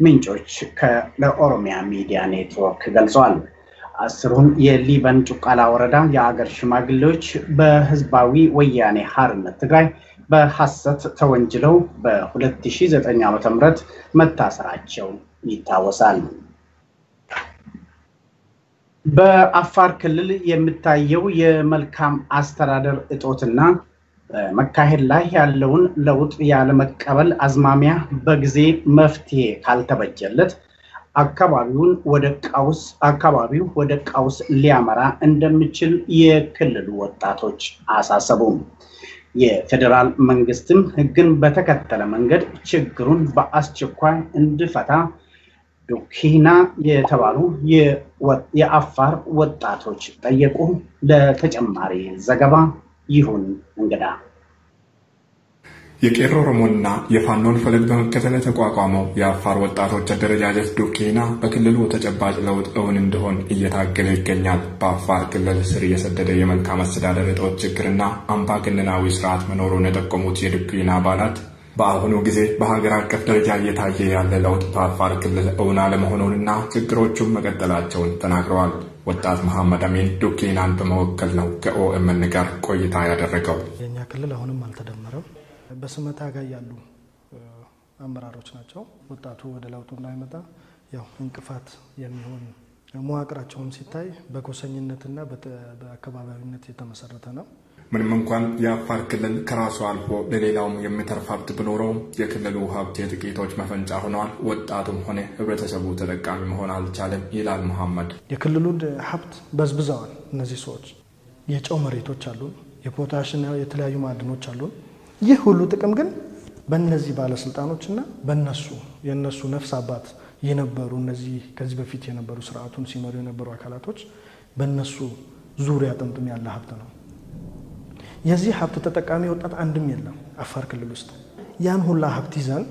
ምንጮች ለኦሮሚያ ሚዲያ ኔትወርክ ገልጸዋል። አስሩን የሊበን ጩቃላ ወረዳ የአገር ሽማግሌዎች በህዝባዊ ወያኔ ሓርነት ትግራይ በሐሰት ተወንጅለው በ2009 ዓ.ም መታሰራቸው ይታወሳል። በአፋር ክልል የሚታየው የመልካም አስተዳደር እጦትና መካሄድ ላይ ያለውን ለውጥ ያለመቀበል አዝማሚያ በጊዜ መፍትሄ ካልተበጀለት አካባቢውን ወደ ቀውስ አካባቢው ወደ ቀውስ ሊያመራ እንደሚችል የክልሉ ወጣቶች አሳሰቡ። የፌዴራል መንግስትም ህግን በተከተለ መንገድ ችግሩን በአስቸኳይ እንዲፈታ ዱኪና የተባሉ የአፋር ወጣቶች ጠየቁ። ለተጨማሪ ዘገባ ይሁን እንግዳ የቄሮ ኦሮሞና የፋኖን ፈለግ በመከተል የተቋቋመው የአፋር ወጣቶች አደረጃጀት ዱኪና በክልሉ ተጨባጭ ለውጥ እውን እንዲሆን እየታገለ ይገኛል። በአፋር ክልል ስር የሰደደ የመልካም አስተዳደር እጦት ችግርና አምባገነናዊ ስርዓት መኖሩን የጠቆሙት የዱኪና አባላት በአሁኑ ጊዜ በሀገር አቀፍ ደረጃ እየታየ ያለ ለውጥ በአፋር ክልል እውን አለመሆኑንና ችግሮቹን መቀጠላቸውን ተናግረዋል። ወጣት መሐመድ አሚን ዱኪናን በመወከል ነው ከኦኤምን ጋር ቆይታ ያደረገው። የእኛ ክልል አሁንም አልተደመረም። በስመ ታጋይ ያሉ አመራሮች ናቸው። ወጣቱ ወደ ለውጡ እንዳይመጣ ያው እንቅፋት የሚሆን መዋቅራቸውም ሲታይ በጎሰኝነትና በአካባቢያዊነት የተመሰረተ ነው። ምንም እንኳን የአፋር ክልል ከራሱ አልፎ ለሌላውም የሚተርፍ ሀብት ቢኖረውም የክልሉ ሀብት የጥቂቶች መፈንጫ ሆነዋል። ወጣቱም ሆነ ህብረተሰቡ ተጠቃሚ መሆን አልቻለም ይላል መሐመድ። የክልሉን ሀብት በዝብዘዋል። እነዚህ ሰዎች የጨው መሬቶች አሉን፣ የፖታሽና የተለያዩ ማዕድኖች አሉን። ይህ ሁሉ ጥቅም ግን በእነዚህ ባለስልጣኖችና በነሱ የእነሱ ነፍስ አባት የነበሩ እነዚህ ከዚህ በፊት የነበሩ ስርዓቱን ሲመሩ የነበሩ አካላቶች በእነሱ ዙሪያ ጥምጥም ያለ ሀብት ነው። የዚህ ሀብት ተጠቃሚ ወጣት አንድም የለም አፋር ክልል ውስጥ። ያን ሁላ ሀብት ይዘን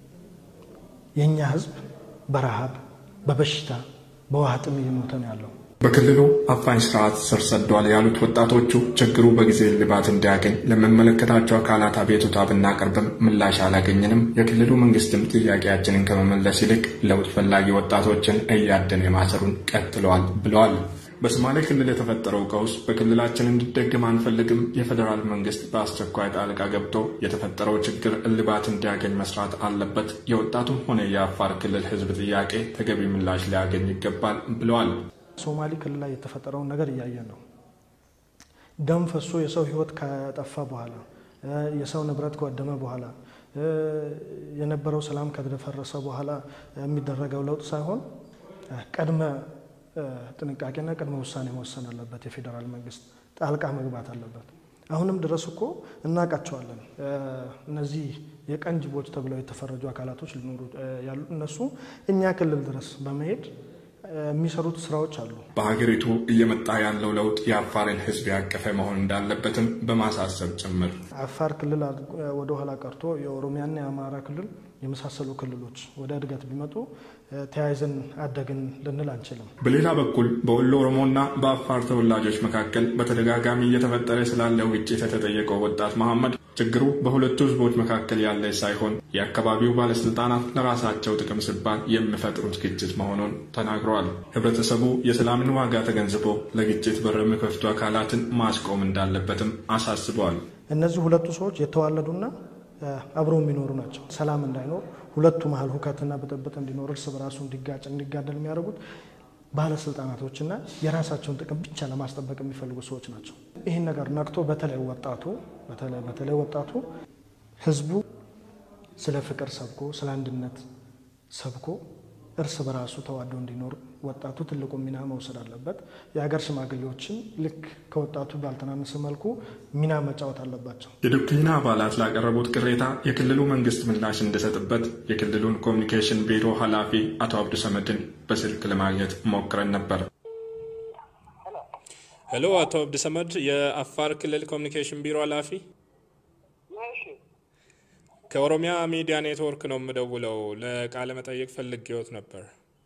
የእኛ ህዝብ በረሃብ በበሽታ በውሃ ጥም እየሞተ ነው ያለው። በክልሉ አፋኝ ስርዓት ስር ሰዷል ያሉት ወጣቶቹ ችግሩ በጊዜ እልባት እንዲያገኝ ለሚመለከታቸው አካላት አቤቱታ ብናቀርብም ምላሽ አላገኝንም። የክልሉ መንግስትም ጥያቄያችንን ከመመለስ ይልቅ ለውጥ ፈላጊ ወጣቶችን እያደነ ማሰሩን ቀጥለዋል ብለዋል። በሶማሌ ክልል የተፈጠረው ቀውስ በክልላችን እንዲደግም አንፈልግም። የፌዴራል መንግስት በአስቸኳይ ጣልቃ ገብቶ የተፈጠረው ችግር እልባት እንዲያገኝ መስራት አለበት። የወጣቱም ሆነ የአፋር ክልል ህዝብ ጥያቄ ተገቢ ምላሽ ሊያገኝ ይገባል ብለዋል። ሶማሌ ክልል ላይ የተፈጠረውን ነገር እያየን ነው። ደም ፈሶ የሰው ህይወት ከጠፋ በኋላ የሰው ንብረት ከወደመ በኋላ የነበረው ሰላም ከደፈረሰ በኋላ የሚደረገው ለውጥ ሳይሆን ቀድመ ጥንቃቄና ቅድመ ውሳኔ መወሰን አለበት። የፌዴራል መንግስት ጣልቃ መግባት አለበት። አሁንም ድረስ እኮ እናውቃቸዋለን። እነዚህ የቀን ጅቦች ተብለው የተፈረጁ አካላቶች ሊኖሩ ያሉ እነሱ እኛ ክልል ድረስ በመሄድ የሚሰሩት ስራዎች አሉ። በሀገሪቱ እየመጣ ያለው ለውጥ የአፋርን ህዝብ ያቀፈ መሆን እንዳለበትም በማሳሰብ ጭምር አፋር ክልል ወደኋላ ቀርቶ የኦሮሚያና የአማራ ክልል የመሳሰሉ ክልሎች ወደ እድገት ቢመጡ ተያይዘን አደግን ልንል አንችልም። በሌላ በኩል በወሎ ኦሮሞና በአፋር ተወላጆች መካከል በተደጋጋሚ እየተፈጠረ ስላለው ግጭት የተጠየቀው ወጣት መሐመድ ችግሩ በሁለቱ ህዝቦች መካከል ያለ ሳይሆን የአካባቢው ባለስልጣናት ለራሳቸው ጥቅም ሲባል የሚፈጥሩት ግጭት መሆኑን ተናግረዋል። ህብረተሰቡ የሰላምን ዋጋ ተገንዝቦ ለግጭት በር የሚከፍቱ አካላትን ማስቆም እንዳለበትም አሳስበዋል። እነዚህ ሁለቱ ሰዎች የተዋለዱና አብረው የሚኖሩ ናቸው። ሰላም እንዳይኖር ሁለቱ መሀል ሁከትና ብጥብጥ እንዲኖር እርስ በራሱ እንዲጋጭ እንዲጋደል የሚያደርጉት ባለስልጣናቶችና የራሳቸውን ጥቅም ብቻ ለማስጠበቅ የሚፈልጉ ሰዎች ናቸው። ይህን ነገር ነቅቶ በተለይ ወጣቱ በተለይ ወጣቱ ህዝቡ ስለ ፍቅር ሰብኮ ስለ አንድነት ሰብኮ እርስ በራሱ ተዋዶ እንዲኖር ወጣቱ ትልቁ ሚና መውሰድ አለበት። የሀገር ሽማግሌዎችን ልክ ከወጣቱ ባልተናነሰ መልኩ ሚና መጫወት አለባቸው። የዶክትሪና አባላት ላቀረቡት ቅሬታ የክልሉ መንግስት ምላሽ እንዲሰጥበት የክልሉን ኮሚኒኬሽን ቢሮ ኃላፊ አቶ አብዱ ሰመድን በስልክ ለማግኘት ሞክረን ነበር። ሄሎ፣ አቶ አብዱ ሰመድ የአፋር ክልል ኮሚኒኬሽን ቢሮ ኃላፊ ከኦሮሚያ ሚዲያ ኔትወርክ ነው የምደውለው። ለቃለ መጠየቅ ፈልጌዎት ነበር።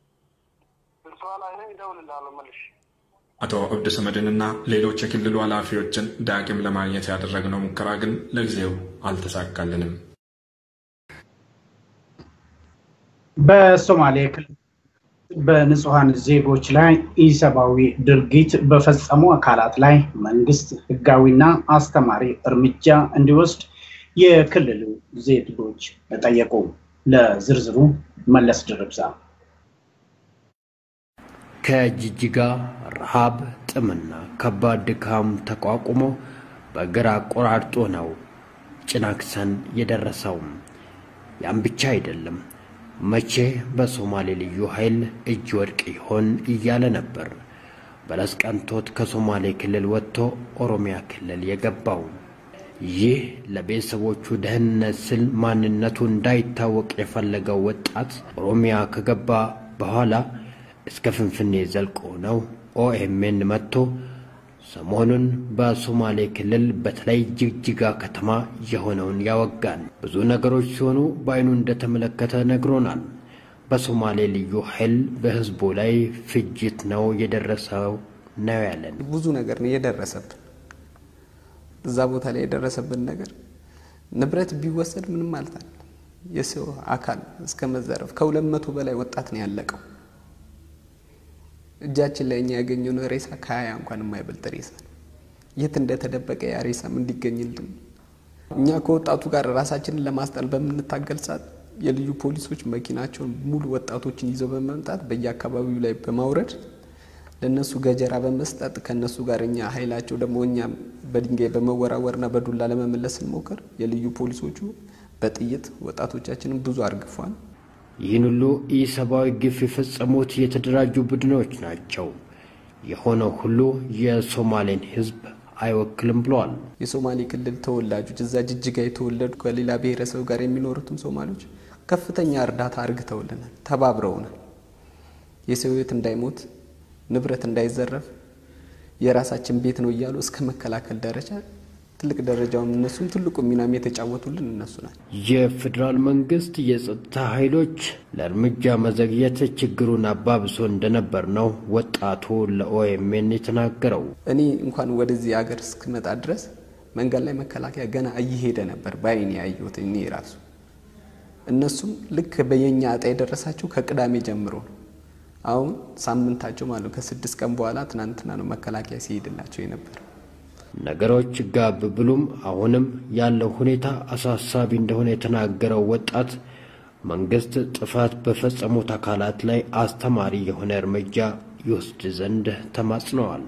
አቶ አብዱ ሰመድንና ሌሎች የክልሉ ኃላፊዎችን ዳግም ለማግኘት ያደረግነው ሙከራ ግን ለጊዜው አልተሳካልንም። በሶማሌ ክልል በንጹሐን ዜጎች ላይ ኢሰብአዊ ድርጊት በፈጸሙ አካላት ላይ መንግስት ህጋዊና አስተማሪ እርምጃ እንዲወስድ የክልሉ ዜጎች ጠየቁ። ለዝርዝሩ መለስ ድርብዛ። ከጅጅጋ ረሃብ፣ ጥምና ከባድ ድካም ተቋቁሞ በእግር አቆራርጦ ነው ጭናክሰን የደረሰው። ያም ብቻ አይደለም። መቼ በሶማሌ ልዩ ኃይል እጅ ወድቅ ይሆን እያለ ነበር በለስ ቀንቶት ከሶማሌ ክልል ወጥቶ ኦሮሚያ ክልል የገባው። ይህ ለቤተሰቦቹ ደህንነት ስል ማንነቱ እንዳይታወቅ የፈለገው ወጣት ኦሮሚያ ከገባ በኋላ እስከ ፍንፍኔ ዘልቆ ነው ኦኤምኤን መጥቶ ሰሞኑን በሶማሌ ክልል በተለይ ጅግጅጋ ከተማ የሆነውን ያወጋን። ብዙ ነገሮች ሲሆኑ በአይኑ እንደተመለከተ ነግሮናል። በሶማሌ ልዩ ኃይል በህዝቡ ላይ ፍጅት ነው የደረሰው ነው ያለን። ብዙ ነገር ነው የደረሰብን። እዛ ቦታ ላይ የደረሰብን ነገር ንብረት ቢወሰድ ምንም ማለት አለ የሰው አካል እስከ መዘረፍ ከሁለት መቶ በላይ ወጣት ነው ያለቀው። እጃችን ላይ እኛ ያገኘነው ሬሳ ከሀያ እንኳን የማይበልጥ ሬሳ ነው። የት እንደተደበቀ ያ ሬሳም እንዲገኝልን እኛ ከወጣቱ ጋር ራሳችንን ለማስጣል በምንታገል ሰዓት የልዩ ፖሊሶች መኪናቸውን ሙሉ ወጣቶችን ይዘው በመምጣት በየአካባቢው ላይ በማውረድ ለእነሱ ገጀራ በመስጠት ከእነሱ ጋር እኛ ኃይላቸው ደግሞ እኛ በድንጋይ በመወራወርና በዱላ ለመመለስ ስንሞክር የልዩ ፖሊሶቹ በጥይት ወጣቶቻችንን ብዙ አርግፏል። ይህን ሁሉ ኢሰብአዊ ግፍ የፈጸሙት የተደራጁ ቡድኖች ናቸው። የሆነው ሁሉ የሶማሌን ሕዝብ አይወክልም ብለዋል። የሶማሌ ክልል ተወላጆች እዛ ጅጅጋ የተወለዱ ከሌላ ብሔረሰብ ጋር የሚኖሩትም ሶማሌዎች ከፍተኛ እርዳታ አርግተውልናል፣ ተባብረውናል። የሰው ሕይወት እንዳይሞት ንብረት እንዳይዘረፍ የራሳችን ቤት ነው እያሉ እስከ መከላከል ደረጃ ትልቅ ደረጃውን እነሱም ትልቁ ሚናም የተጫወቱልን እነሱ ናቸው። የፌዴራል መንግስት የጸጥታ ኃይሎች ለእርምጃ መዘግየት ችግሩን አባብሶ እንደነበር ነው ወጣቱ ለኦኤምኤን የተናገረው። እኔ እንኳን ወደዚህ ሀገር እስክመጣ ድረስ መንገድ ላይ መከላከያ ገና እየሄደ ነበር በአይኔ ያየሁት እኔ ራሱ። እነሱም ልክ በየኛ እጣ የደረሳቸው ከቅዳሜ ጀምሮ ነው። አሁን ሳምንታቸው ማለት ነው። ከስድስት ቀን በኋላ ትናንትና ነው መከላከያ ሲሄድላቸው የነበር። ነገሮች ጋብ ብሉም አሁንም ያለው ሁኔታ አሳሳቢ እንደሆነ የተናገረው ወጣት መንግስት ጥፋት በፈጸሙት አካላት ላይ አስተማሪ የሆነ እርምጃ ይወስድ ዘንድ ተማጽነዋል።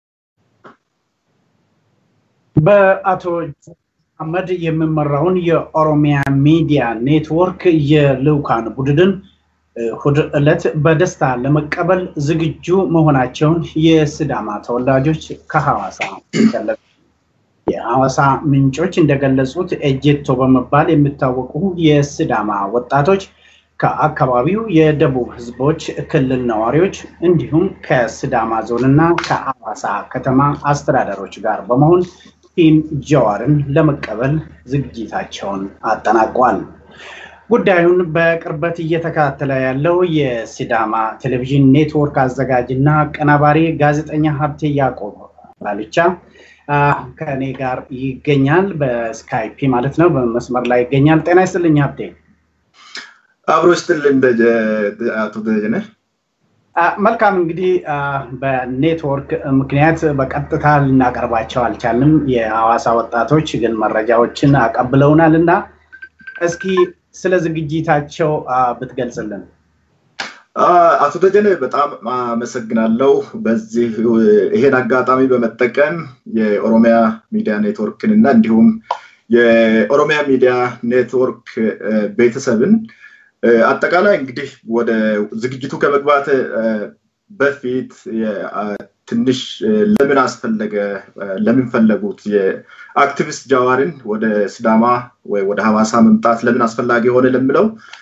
በአቶ አህመድ የሚመራውን የኦሮሚያ ሚዲያ ኔትወርክ የልዑካን ቡድንን እሁድ ዕለት በደስታ ለመቀበል ዝግጁ መሆናቸውን የስዳማ ተወላጆች ከሐዋሳ ገለጹ። የሐዋሳ ምንጮች እንደገለጹት ኤጀቶ በመባል የሚታወቁ የስዳማ ወጣቶች ከአካባቢው የደቡብ ህዝቦች ክልል ነዋሪዎች እንዲሁም ከስዳማ ዞንና ከሐዋሳ ከተማ አስተዳደሮች ጋር በመሆን ቲም ጀዋርን ለመቀበል ዝግጅታቸውን አጠናቋል። ጉዳዩን በቅርበት እየተከታተለ ያለው የሲዳማ ቴሌቪዥን ኔትወርክ አዘጋጅ እና አቀናባሪ ጋዜጠኛ ሀብቴ ያዕቆብ ባልቻ ከእኔ ጋር ይገኛል። በስካይፒ ማለት ነው፣ በመስመር ላይ ይገኛል። ጤና ይስጥልኝ ሀብቴ። አብሮ ይስጥልኝ አቶ ደጀነ። መልካም እንግዲህ በኔትወርክ ምክንያት በቀጥታ ልናቀርባቸው አልቻልንም። የሐዋሳ ወጣቶች ግን መረጃዎችን አቀብለውናል እና እስኪ ስለ ዝግጅታቸው ብትገልጽልን። አቶ ደጀነ በጣም አመሰግናለሁ። በዚህ ይሄን አጋጣሚ በመጠቀም የኦሮሚያ ሚዲያ ኔትወርክን እና እንዲሁም የኦሮሚያ ሚዲያ ኔትወርክ ቤተሰብን አጠቃላይ እንግዲህ ወደ ዝግጅቱ ከመግባት በፊት ትንሽ ለምን አስፈለገ ለምን ፈለጉት የአክቲቪስት ጃዋርን ወደ ሲዳማ ወይ ወደ ሐዋሳ መምጣት ለምን አስፈላጊ የሆነ ለምለው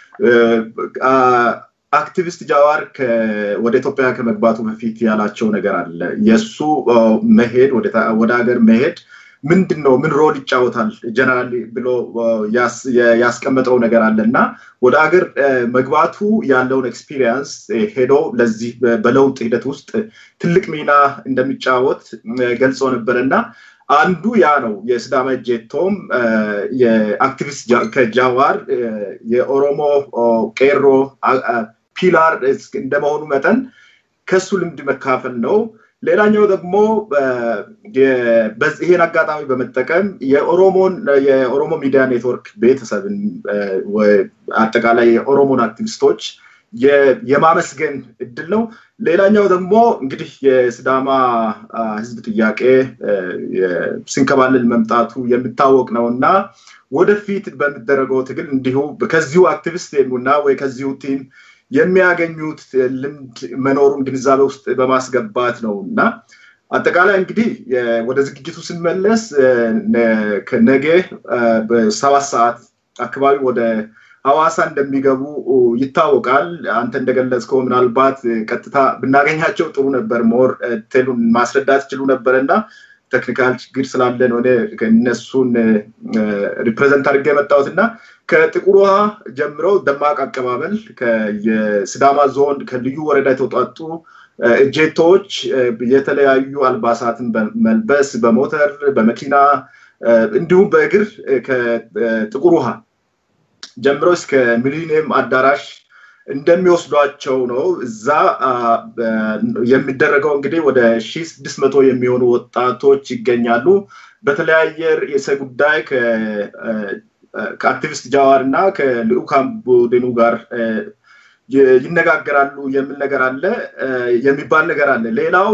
አክቲቪስት ጃዋር ወደ ኢትዮጵያ ከመግባቱ በፊት ያላቸው ነገር አለ። የእሱ መሄድ ወደ ሀገር መሄድ ምንድን ነው ምን ሮል ይጫወታል ጀነራል ብሎ ያስቀመጠው ነገር አለ እና ወደ አገር መግባቱ ያለውን ኤክስፒሪየንስ ሄዶ ለዚህ በለውጥ ሂደት ውስጥ ትልቅ ሚና እንደሚጫወት ገልጾ ነበር እና አንዱ ያ ነው። የስዳማ ጄቶም የአክቲቪስት ከጃዋር የኦሮሞ ቄሮ ፒላር እንደመሆኑ መጠን ከሱ ልምድ መካፈል ነው። ሌላኛው ደግሞ ይሄን አጋጣሚ በመጠቀም የኦሮሞን የኦሮሞ ሚዲያ ኔትወርክ ቤተሰብን አጠቃላይ የኦሮሞን አክቲቪስቶች የማመስገን እድል ነው። ሌላኛው ደግሞ እንግዲህ የስዳማ ህዝብ ጥያቄ ሲንከባለል መምጣቱ የሚታወቅ ነው እና ወደፊት በሚደረገው ትግል እንዲሁ ከዚሁ አክቲቪስት እና ወይ ከዚሁ ቲም የሚያገኙት ልምድ መኖሩን ግንዛቤ ውስጥ በማስገባት ነው እና አጠቃላይ እንግዲህ ወደ ዝግጅቱ ስንመለስ ነገ በሰባት ሰዓት አካባቢ ወደ ሐዋሳ እንደሚገቡ ይታወቃል። አንተ እንደገለጽከው ምናልባት ቀጥታ ብናገኛቸው ጥሩ ነበር፣ ሞር ቴሉን ማስረዳት ይችሉ ነበር እና ቴክኒካል ችግር ስላለ ነው እነሱን ሪፕሬዘንት አድርጌ የመጣሁት እና ከጥቁር ውሃ ጀምረው ደማቅ አቀባበል የስዳማ ዞን ከልዩ ወረዳ የተውጣጡ እጄቶዎች የተለያዩ አልባሳትን በመልበስ በሞተር በመኪና እንዲሁም በእግር ከጥቁር ውሃ ጀምሮ እስከ ሚሊኒየም አዳራሽ እንደሚወስዷቸው ነው። እዛ የሚደረገው እንግዲህ ወደ ሺ ስድስት መቶ የሚሆኑ ወጣቶች ይገኛሉ። በተለያየ ርዕሰ ጉዳይ ከአክቲቪስት ጃዋር እና ከልዑካን ቡድኑ ጋር ይነጋገራሉ የሚል ነገር አለ የሚባል ነገር አለ። ሌላው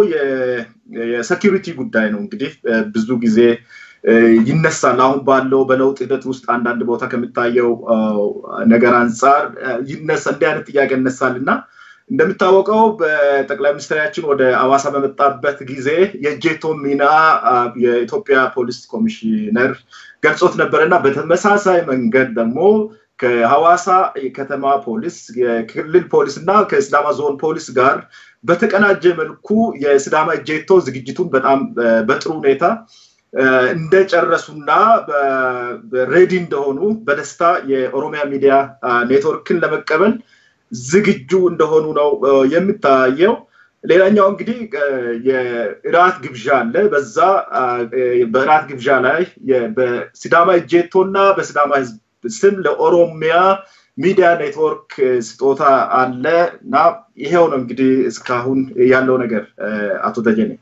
የሴኪሪቲ ጉዳይ ነው። እንግዲህ ብዙ ጊዜ ይነሳል። አሁን ባለው በለውጥ ሂደት ውስጥ አንዳንድ ቦታ ከሚታየው ነገር አንጻር ይነሳ እንዲህ አይነት ጥያቄ ይነሳል እና እንደሚታወቀው በጠቅላይ ሚኒስትራችን ወደ አዋሳ በመጣበት ጊዜ የእጄቶ ሚና የኢትዮጵያ ፖሊስ ኮሚሽነር ገልጾት ነበር እና በተመሳሳይ መንገድ ደግሞ ከሐዋሳ የከተማ ፖሊስ የክልል ፖሊስ እና ከስዳማ ዞን ፖሊስ ጋር በተቀናጀ መልኩ የስዳማ እጄቶ ዝግጅቱን በጣም በጥሩ ሁኔታ እንደጨረሱና ሬዲ እንደሆኑ በደስታ የኦሮሚያ ሚዲያ ኔትወርክን ለመቀበል ዝግጁ እንደሆኑ ነው የሚታየው። ሌላኛው እንግዲህ የእራት ግብዣ አለ። በዛ በእራት ግብዣ ላይ በሲዳማ እጄቶ እና በሲዳማ ህዝብ ስም ለኦሮሚያ ሚዲያ ኔትወርክ ስጦታ አለ እና ይሄው ነው እንግዲህ እስካሁን ያለው ነገር አቶ ደጀኔ።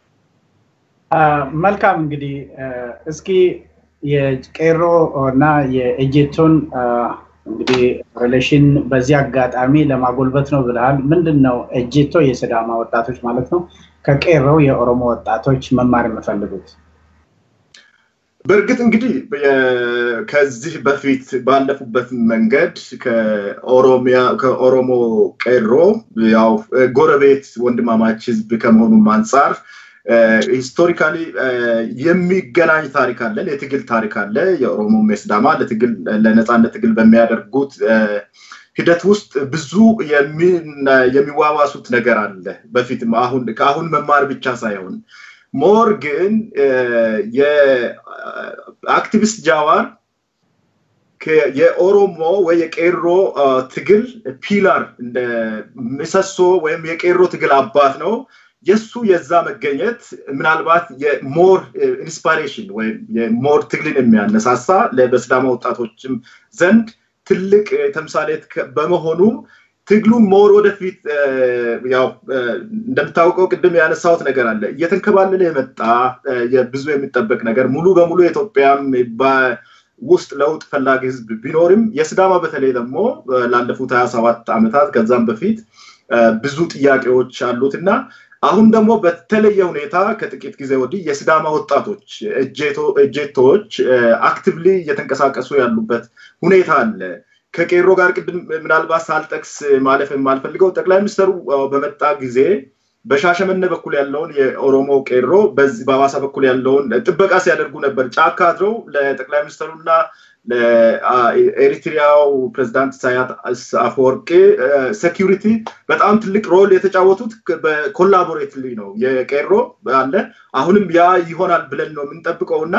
መልካም እንግዲህ እስኪ የቄሮ እና የእጄቶን እንግዲህ ሪሌሽን በዚህ አጋጣሚ ለማጎልበት ነው ብለሃል። ምንድን ነው እጄቶ የስዳማ ወጣቶች ማለት ነው ከቄሮ የኦሮሞ ወጣቶች መማር የምፈልጉት? በእርግጥ እንግዲህ ከዚህ በፊት ባለፉበት መንገድ ከኦሮሚያ ከኦሮሞ ቄሮ ያው ጎረቤት ወንድማማች ህዝብ ከመሆኑም አንጻር ሂስቶሪካሊ የሚገናኝ ታሪክ አለን፣ የትግል ታሪክ አለ። የኦሮሞ የሲዳማ ለትግል ለነፃነት ትግል በሚያደርጉት ሂደት ውስጥ ብዙ የሚዋዋሱት ነገር አለ። በፊትም አሁን ከአሁን መማር ብቻ ሳይሆን ሞር ግን የአክቲቪስት ጃዋር የኦሮሞ ወይ የቄሮ ትግል ፒላር እንደ ምሰሶ ወይም የቄሮ ትግል አባት ነው። የእሱ የዛ መገኘት ምናልባት የሞር ኢንስፓሬሽን ወይም የሞር ትግልን የሚያነሳሳ በሲዳማ ወጣቶችም ዘንድ ትልቅ ተምሳሌት በመሆኑ ትግሉን ሞር ወደፊት ያው እንደምታውቀው ቅድም ያነሳሁት ነገር አለ እየተንከባለለ የመጣ ብዙ የሚጠበቅ ነገር ሙሉ በሙሉ የኢትዮጵያም ውስጥ ለውጥ ፈላጊ ህዝብ ቢኖርም የስዳማ በተለይ ደግሞ ላለፉት ሀያ ሰባት ዓመታት ከዛም በፊት ብዙ ጥያቄዎች አሉት እና አሁን ደግሞ በተለየ ሁኔታ ከጥቂት ጊዜ ወዲህ የስዳማ ወጣቶች እጄቶዎች አክቲቭሊ እየተንቀሳቀሱ ያሉበት ሁኔታ አለ። ከቄሮ ጋር ቅድም ምናልባት ሳልጠቅስ ማለፍ የማልፈልገው ጠቅላይ ሚኒስትሩ በመጣ ጊዜ በሻሸመኔ በኩል ያለውን የኦሮሞ ቄሮ በሐዋሳ በኩል ያለውን ጥበቃ ሲያደርጉ ነበር። ጫካ አድረው ለጠቅላይ ሚኒስትሩና ለኤሪትሪያው ፕሬዚዳንት ኢሳያስ አፈወርቂ ሴኪሪቲ በጣም ትልቅ ሮል የተጫወቱት በኮላቦሬትሊ ነው። የቄሮ አለ አሁንም ያ ይሆናል ብለን ነው የምንጠብቀው እና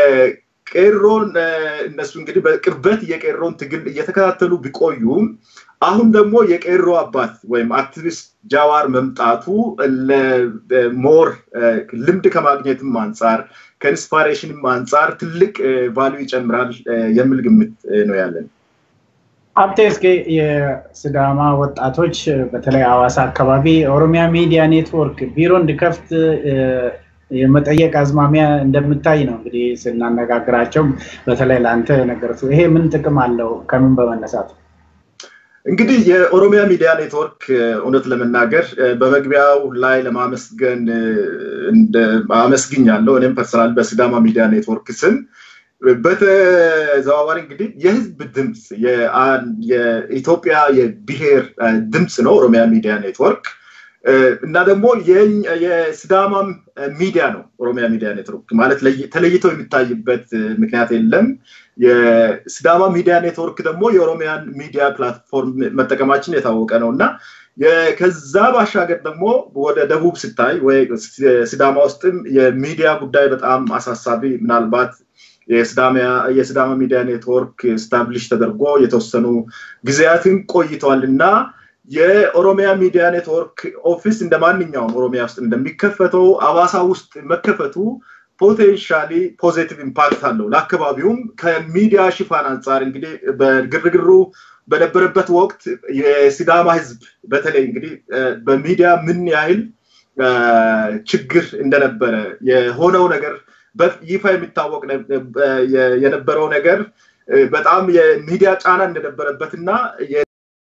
የቄሮን እነሱ እንግዲህ በቅርበት የቄሮን ትግል እየተከታተሉ ቢቆዩም አሁን ደግሞ የቄሮ አባት ወይም አክቲቪስት ጃዋር መምጣቱ ሞር ልምድ ከማግኘትም አንጻር ከኢንስፓሬሽንም አንጻር ትልቅ ቫሊዩ ይጨምራል የሚል ግምት ነው ያለን። ሀብቴ እስኪ የስዳማ ወጣቶች በተለይ ሐዋሳ አካባቢ ኦሮሚያ ሚዲያ ኔትወርክ ቢሮ እንዲከፍት የመጠየቅ አዝማሚያ እንደምታይ ነው እንግዲህ ስናነጋግራቸው፣ በተለይ ለአንተ ነገርቱ ይሄ ምን ጥቅም አለው? ከምን በመነሳት እንግዲህ የኦሮሚያ ሚዲያ ኔትወርክ እውነት ለመናገር በመግቢያው ላይ ለማመስገን አመስግኛለሁ። እኔም ፐርሰናል በሲዳማ ሚዲያ ኔትወርክ ስም በተዘዋዋሪ እንግዲህ የህዝብ ድምፅ የኢትዮጵያ የብሔር ድምፅ ነው ኦሮሚያ ሚዲያ ኔትወርክ እና ደግሞ የሲዳማም ሚዲያ ነው ኦሮሚያ ሚዲያ ኔትወርክ ማለት ተለይቶ የሚታይበት ምክንያት የለም። የሲዳማ ሚዲያ ኔትወርክ ደግሞ የኦሮሚያን ሚዲያ ፕላትፎርም መጠቀማችን የታወቀ ነው እና ከዛ ባሻገር ደግሞ ወደ ደቡብ ስታይ ወይ ሲዳማ ውስጥም የሚዲያ ጉዳይ በጣም አሳሳቢ ምናልባት የሲዳማ ሚዲያ ኔትወርክ ስታብሊሽ ተደርጎ የተወሰኑ ጊዜያትን ቆይተዋል እና የኦሮሚያ ሚዲያ ኔትወርክ ኦፊስ እንደ ማንኛውም ኦሮሚያ ውስጥ እንደሚከፈተው አዋሳ ውስጥ መከፈቱ ፖቴንሻሊ ፖዚቲቭ ኢምፓክት አለው ለአካባቢውም ከሚዲያ ሽፋን አንጻር እንግዲህ በግርግሩ በነበረበት ወቅት የሲዳማ ህዝብ በተለይ እንግዲህ በሚዲያ ምን ያህል ችግር እንደነበረ የሆነው ነገር ይፋ የሚታወቅ የነበረው ነገር በጣም የሚዲያ ጫና እንደነበረበት እና